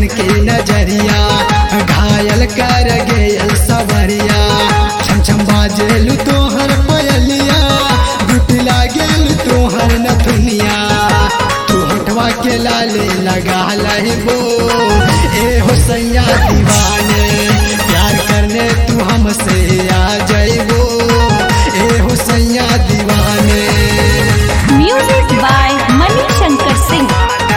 की नजरिया घायल कर गेल सवरिया छम छम बाजेलु तोहर पयलिया गुट लागेल तोहर नथुनिया तू हटवा के लाले लगा लहबो ए हो सैया दीवाने प्यार करने तू हमसे आ जाइबो ए हो सैया दीवाने म्यूजिक बाय मणि शंकर सिंह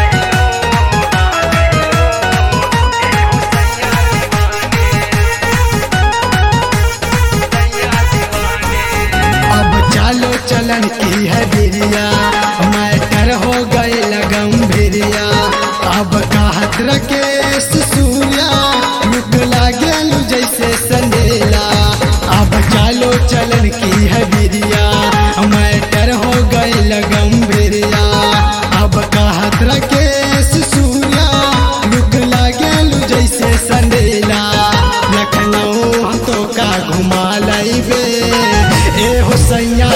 अब चालो चलन की है बिरिया मैटर हो गए लगम भिरिया अब कहत रकेश सूर्या रुक लागेलु जैसे संदेला अब चालो चलन की है बिरिया मैटर हो गए लगम भिरिया अब कहत रकेश सूर्या रुक लागेलु जैसे संदेला लखनऊ हम तो का घुमा लैबे ए हो सैया